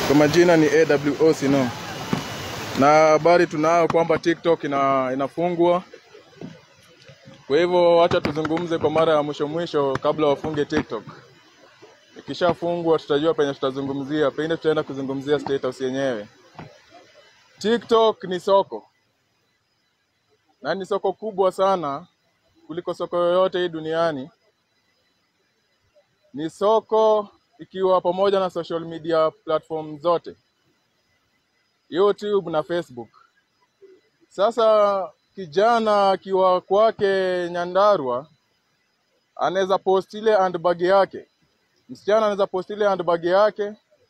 Kwa majina ni AWO Sino, na habari tunayo kwamba TikTok ina, inafungwa. Kwa hivyo wacha tuzungumze kwa mara ya mwisho mwisho kabla wafunge TikTok. Ikishafungwa tutajua penye tutazungumzia, pengine tutaenda kuzungumzia status yenyewe. TikTok ni soko na ni soko kubwa sana kuliko soko yoyote hii duniani. Ni soko ikiwa pamoja na social media platform zote, YouTube na Facebook. Sasa kijana akiwa kwake Nyandarua anaweza post ile handbag yake, msichana anaweza post ile handbag yake,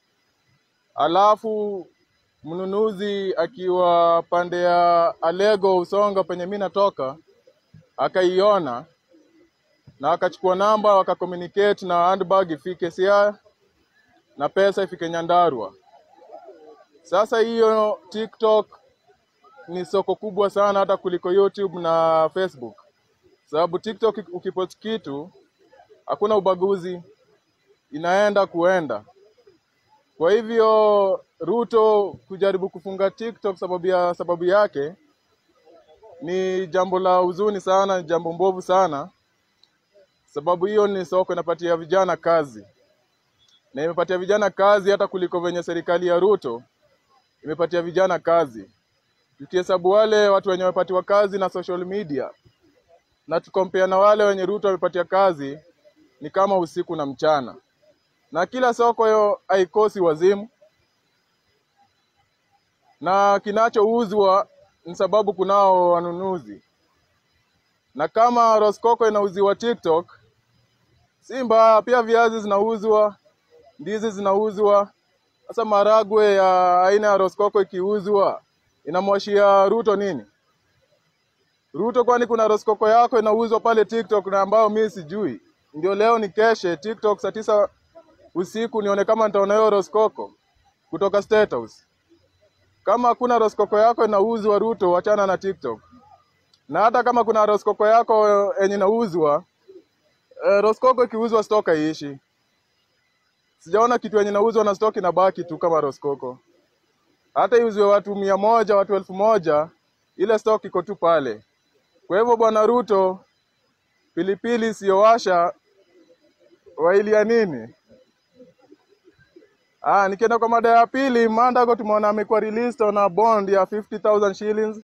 alafu mnunuzi akiwa pande ya Alego Usonga penye mi natoka akaiona na akachukua namba wakakommunicate na handbag ifike Siaya na pesa ifike Nyandarua. Sasa hiyo TikTok ni soko kubwa sana hata kuliko YouTube na Facebook, sababu TikTok ukipost kitu hakuna ubaguzi, inaenda kuenda. Kwa hivyo Ruto kujaribu kufunga TikTok sababu ya sababu yake ni jambo la huzuni sana, ni jambo mbovu sana, sababu hiyo ni soko inapatia vijana kazi na imepatia vijana kazi hata kuliko venye serikali ya Ruto imepatia vijana kazi. Tukihesabu wale watu wenye wamepatiwa kazi na social media na tukompea na wale wenye Ruto wamepatia kazi, ni kama usiku na mchana, na kila soko hiyo haikosi wazimu, na kinachouzwa ni sababu kunao wanunuzi, na kama Roskoko inauziwa TikTok si mbaya, pia viazi zinauzwa, ndizi zinauzwa. Sasa maragwe ya aina ya Roskoko ikiuzwa inamwashia Ruto nini? Ruto, kwani kuna Roskoko yako inauzwa pale TikTok na ambayo mi sijui? Ndio leo ni keshe TikTok saa tisa usiku nione kama nitaona hiyo Roskoko kutoka State House. Kama hakuna Roskoko yako inauzwa Ruto, wachana na TikTok. Na hata kama kuna Roskoko yako yenye inauzwa eh, Roskoko ikiuzwa stock haiishi. Sijaona kitu yenye inauzwa na stock inabaki tu kama Roskoko. Hata iuzwe watu mia moja, watu elfu moja, ile stock iko tu pale. Kwa hivyo bwana Ruto, pilipili isiyowasha wailia nini? Ah, nikienda kwa mada ya pili, Mandago tumeona amekuwa released on a bond ya 50,000 shillings